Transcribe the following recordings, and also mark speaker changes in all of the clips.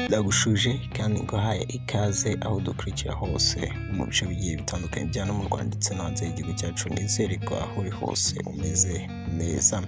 Speaker 1: ndagushuje kandi nguhaye ikaze aho udukurikira hose mu bice bigiye bitandukanye bya no mu Rwanda ndetse no hanze y'igihugu cyacu nizere ko aho uri hose umeze neza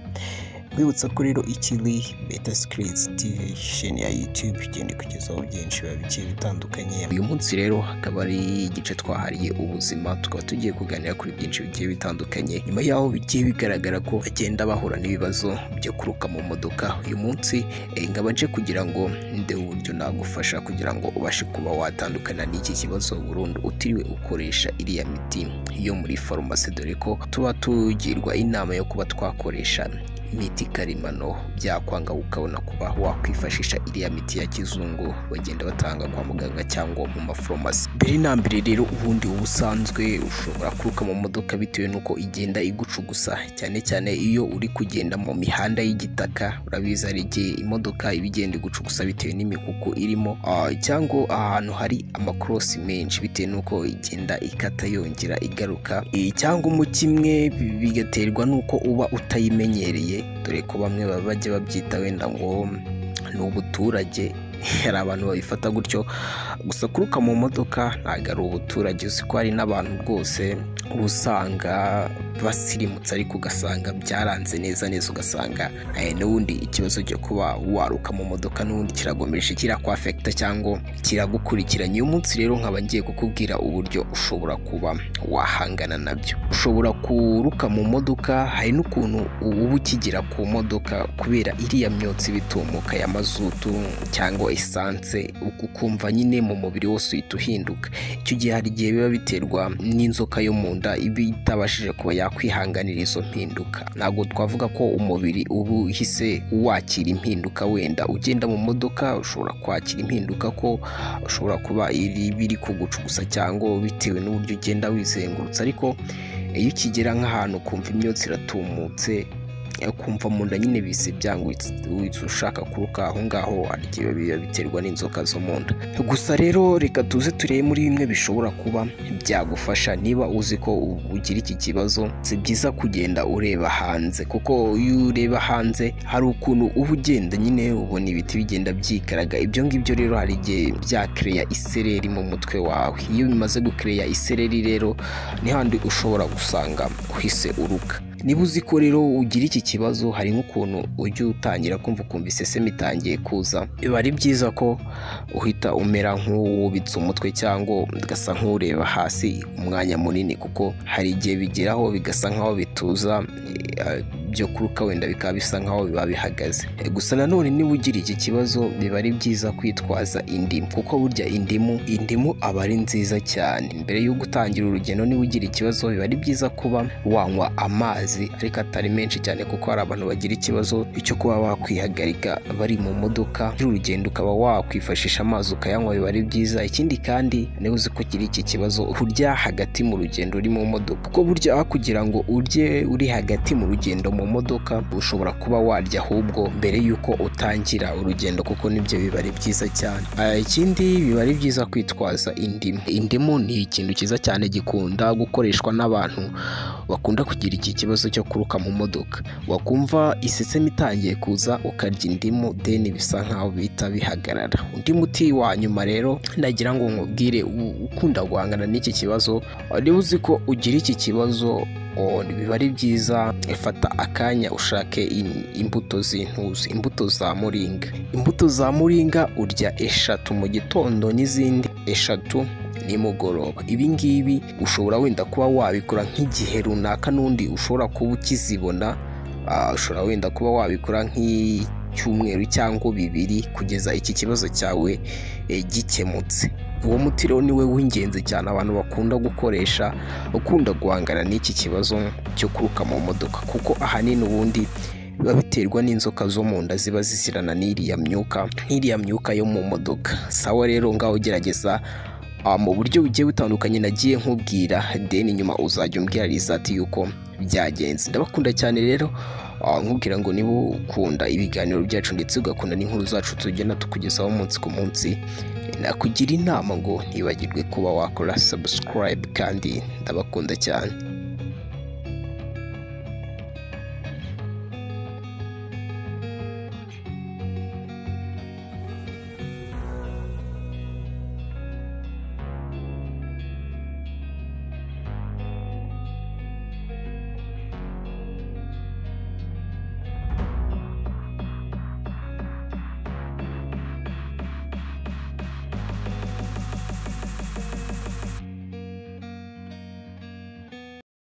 Speaker 1: Mbibutsa ko rero ikiri beta sikirizi tivi sheni ya yutube igenda ikugezaho byinshi biba bigiye bitandukanye uyu munsi rero hakaba ari igice twahariye ubuzima tukaba tugiye kuganira kuri byinshi bigiye bitandukanye nyuma yaho bigiye bigaragara ko bagenda bahura n'ibibazo byo kuruka mu modoka uyu munsi eh, ngaba nje kugira ngo nde uburyo nagufasha kugira ngo ubashe kuba watandukana n'iki kibazo burundu utiriwe ukoresha iriya miti yo muri farumasi dore ko tuba tugirwa inama yo kuba twakoresha imiti karemano byakwanga ukabona kuba wakwifashisha iriya miti ya kizungu bagenda batanga kwa muganga cyangwa mu maforomasi mbere na mbere rero ubundi uba usanzwe ushobora kuruka mu modoka bitewe n'uko igenda igucugusa cyane cyane iyo uri kugenda mu mihanda y'igitaka urabizi hari igihe imodoka iba igenda igucugusa bitewe n'imikuku irimo ah, cyangwa ahantu hari amakorosi menshi bitewe n'uko igenda ikata yongera igaruka Eh, cyangwa umukimwe bi- bigaterwa n'uko uba utayimenyereye dore ko bamwe baba bajya babyita wenda ngo ni ubuturage hari abantu babifata gutyo gusa kuruka mu modoka ntabwo ari ubuturage uzi ko hari n'abantu rwose uba usanga basirimutse ariko ugasanga byaranze neza neza ugasanga eh, n'ubundi ikibazo cyo kuba waruka mu modoka n'ubundi kiragomeje kirakwafekita cyangwa kiragukurikiranye uyu munsi rero nkaba ngiye kukubwira uburyo ushobora kuba wahangana nabyo ushobora kuruka mu modoka hari n'ukuntu uba ukigira ku modoka kubera iriya myotsi iba itumuka ya mazutu cyangwa esanse uku ukumva nyine mu mubiri wose uhita uhinduka icyo gihe hari igihe biba biterwa n'inzoka yo mu nda iba itabashije kuba yakwihanganira izo mpinduka ntabwo twavuga ko umubiri uba uhise wakira impinduka wenda ugenda mu modoka ushobora kwakira impinduka ko ushobora kuba iri biri kugucugusa cyangwa bitewe n'uburyo ugenda wizengurutsa ariko iyo ukigera nk'ahantu ukumva imyotsi iratumutse ukumva mu nda nyine bise byangwitse witse ushaka kuruka aho ngaho hari igihe biba biterwa n'inzoka zo mu nda gusa rero reka tuze turebe muri bimwe bishobora kuba byagufasha niba uzi ko u- ugira iki kibazo si byiza kugenda ureba hanze kuko iyo ureba hanze hari ukuntu uba ugenda nyine ubona ibiti bigenda byikaraga ibyo ngibyo rero hari igihe byakereya isereri mu mutwe wawe iyo bimaze gukereya isereri rero ni handi ushobora gusanga uhise uruka niba uzi ko rero ugira iki kibazo hari nk'ukuntu ujya utangira kumva ukumva iseseme itangiye kuza biba ari byiza ko uhita umera nk'uwubitse umutwe cyangwa ugasa nk'ureba hasi umwanya munini kuko hari igihe bigeraho bigasa nk'aho bituza eh, byo kuruka wenda bikaba bisa nk'aho biba bihagaze Eh, gusa nanone niba ugira iki kibazo biba ari byiza kwitwaza indimu kuko burya indimu indimu aba ari nziza cyane mbere yo gutangira urugendo niba ugira ikibazo biba ari byiza kuba wanywa amazi ariko atari menshi cyane kuko hari abantu bagira ikibazo cyo kuba bakwihagarika bari mu modoka urugendo ukaba wakwifashisha amazi ukayanywa biba ari byiza ikindi kandi niba uzi ko ugira iki kibazo urya hagati mu rugendo uri mu modoka kuko burya aho kugira ngo urye uri hagati mu rugendo mu modoka ushobora kuba warya ahubwo mbere y'uko utangira urugendo kuko nibyo biba ari byiza cyane Ah, ikindi biba ari byiza kwitwaza indimu indimu ni ikintu cyiza cyane gikunda gukoreshwa n'abantu bakunda kugira iki kibazo cyo kuruka mu modoka wakumva isesemi itangiye kuza ukarya indimu deni bisa nkaho bihita bihagarara undi muti wa nyuma rero nagira ngo nkubwire u- ukunda guhangana n'iki kibazo niba uzi ko ugira iki kibazo o, biba ari byiza fata akanya ushake im- imbuto z'intuzi imbuto za muringa imbuto za muringa urya eshatu mu gitondo n'izindi eshatu nimugoroba ibi ngibi ushobora wenda kuba wabikora nk'igihe runaka n'undi ushobora kuba ukizibona Ah, ushobora wenda kuba wabikora nk'icyumweru cyangwa bibiri kugeza iki kibazo cyawe eh, gikemutse uwo muti rero ni we w'ingenzi cyane abantu bakunda gukoresha ukunda guhangana n'iki kibazo cyo kuruka mu modoka kuko ahanini ubundi biba biterwa n'inzoka zo mu nda ziba zisirana n'iriya myuka nk'iriya myuka yo mu modoka sawa rero ngaho ugerageza Ah, mu buryo bugiye butandukanye nagiye nkubwira deni nyuma uzajya umbwira rizati yuko byagenze ndabakunda cyane rero ah, nkubwira ngo niba ukunda ibiganiro byacu ndetse ugakunda n'inkuru zacu tugenda tukugezaho umunsi ku munsi nakugira inama ngo ntibagirwe kuba wakora subscribe kandi ndabakunda cyane